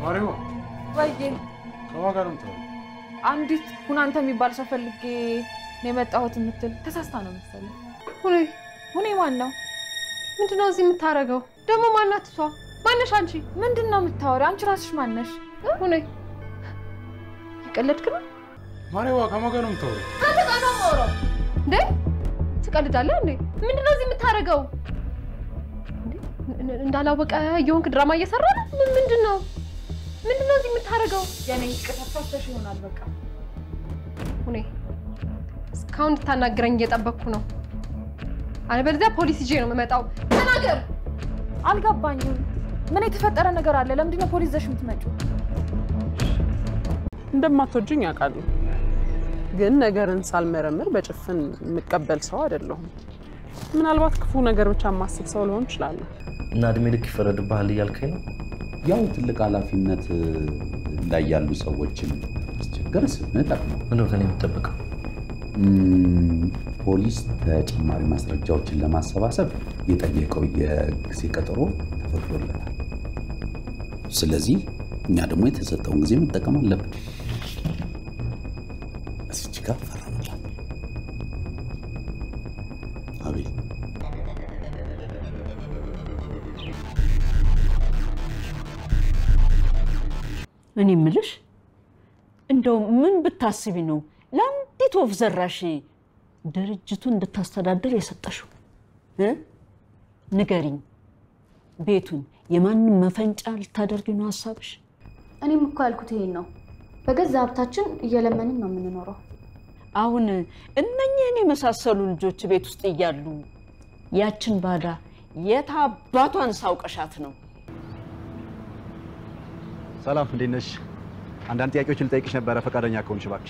ማሪዋ ወይዬ ከማን ጋር ነው የምታወሪው? አንዲት ሁናንተ የሚባል ሰው ፈልጌ ነው የመጣሁት የምትል ተሳስታ ነው መሰለኝ። ሁኔ ሁኔ ማን ነው? ምንድነው እዚህ የምታደርገው ደግሞ? ማናት እሷ? ማነሽ አንቺ? ምንድን ነው የምታወሪው? አንቺ ራስሽ ማነሽ? ሁኔ የቀለድክ ነው ማሪዋ ከማን ጋር ነው የምታወሪው? አንተ ጋር ነው የማወራው። እንዴ ትቀልዳለህ እንዴ? ምንድነው እዚህ የምታደርገው? እንዴ እንዳላወቀ የሆንክ ድራማ እየሰራ ነው? ምን ምንድን ነው ምንድን ነው እዚህ የምታደርገው? የኔ ቅጣፋተሽ ይሆናል በቃ ሁኔ እስካሁን እንድታናግረኝ እየጠበቅኩ ነው። አለበለዚያ ፖሊስ ይዤ ነው የምመጣው። ተናገር። አልገባኝም። ምን የተፈጠረ ነገር አለ? ለምንድን ነው ፖሊስ ይዘሽ የምትመጪው? እንደማትወጂኝ ያውቃሉ፣ ግን ነገርን ሳልመረምር በጭፍን የምቀበል ሰው አይደለሁም። ምናልባት ክፉ ነገር ብቻ የማስብ ሰው ልሆን እችላለሁ። እና እድሜ ልክ ይፈረድብሃል እያልከኝ ነው? ያው ትልቅ ኃላፊነት ላይ ያሉ ሰዎችን ማስቸገር ስንጠቅ ነው። ምነው ከኔ የምጠብቀው? ፖሊስ ተጨማሪ ማስረጃዎችን ለማሰባሰብ የጠየቀው የጊዜ ቀጠሮ ተፈቅዶለታል። ስለዚህ እኛ ደግሞ የተሰጠውን ጊዜ መጠቀም አለብን። እስች ጋር ፈረምላት። አቤል እኔ ምልሽ እንደው ምን ብታስቢ ነው ለአንዲት ወፍ ዘራሽ ድርጅቱን እንድታስተዳድር የሰጠሽው እ? ንገሪኝ። ቤቱን የማንም መፈንጫ ልታደርጊ ነው ሀሳብሽ? እኔም እኮ ያልኩት ይሄን ነው። በገዛ ሀብታችን እየለመንን ነው የምንኖረው። አሁን እነኝህን የመሳሰሉ ልጆች ቤት ውስጥ እያሉ ያችን ባዳ የት አባቷን ሳውቀሻት ነው? ሰላም፣ እንዴት ነሽ? አንዳንድ ጥያቄዎችን ልጠይቅሽ ነበረ ፈቃደኛ ከሆንሽ እባክሽ።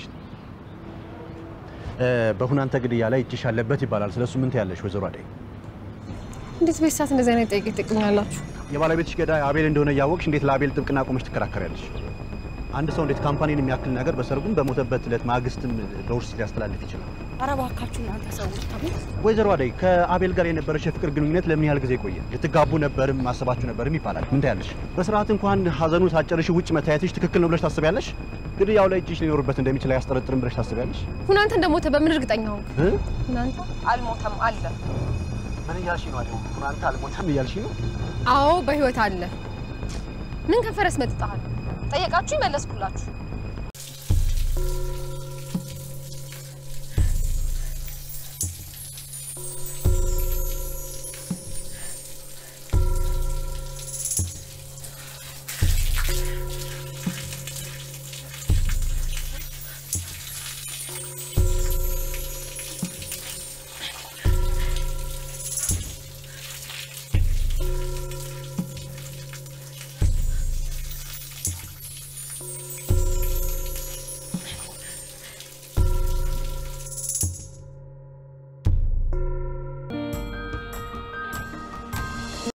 በሁናንተ ግድያ ላይ እጅሽ አለበት ይባላል። ስለሱ ምን ትያለሽ ወይዘሮ አደይ? እንዴት በዚህ ሰዓት እንደዚህ አይነት ጥያቄ ትጠይቁኛላችሁ? የባለቤትሽ ገዳይ አቤል እንደሆነ እያወቅሽ እንዴት ለአቤል ጥብቅና ቆመሽ ትከራከሪያለሽ? አንድ ሰው እንዴት ካምፓኒን የሚያክል ነገር በሰርጉም በሞተበት ዕለት ማግስትም በውርስ ሊያስተላልፍ ይችላል? ኧረ እባካችሁ እናንተ ሰዎች ተው። ወይዘሮ አደይ ከአቤል ጋር የነበረሽ የፍቅር ግንኙነት ለምን ያህል ጊዜ ቆየ? ልትጋቡ ነበርም ማሰባችሁ ነበርም ይባላል። ምን ታያለሽ? በስርዓት እንኳን ሀዘኑ ሳትጨርሺ ውጭ መታየትሽ ትክክል ነው ብለሽ ታስቢያለሽ? ግድያው ላይ እጅሽ ሊኖርበት እንደሚችል አያስጠረጥርም ብለሽ ታስቢያለሽ? ሁናንተ እንደሞተ በምን እርግጠኛ ሆንክ? እ? ሁናንተ አልሞተም አለ። ምን እያልሽ ነው አደይ? ሁናንተ አልሞተም እያልሽ ነው? አዎ በህይወት አለ። ምን ከፈረስ መጥጣሃል? ጠየቃችሁ፣ መለስኩላችሁ።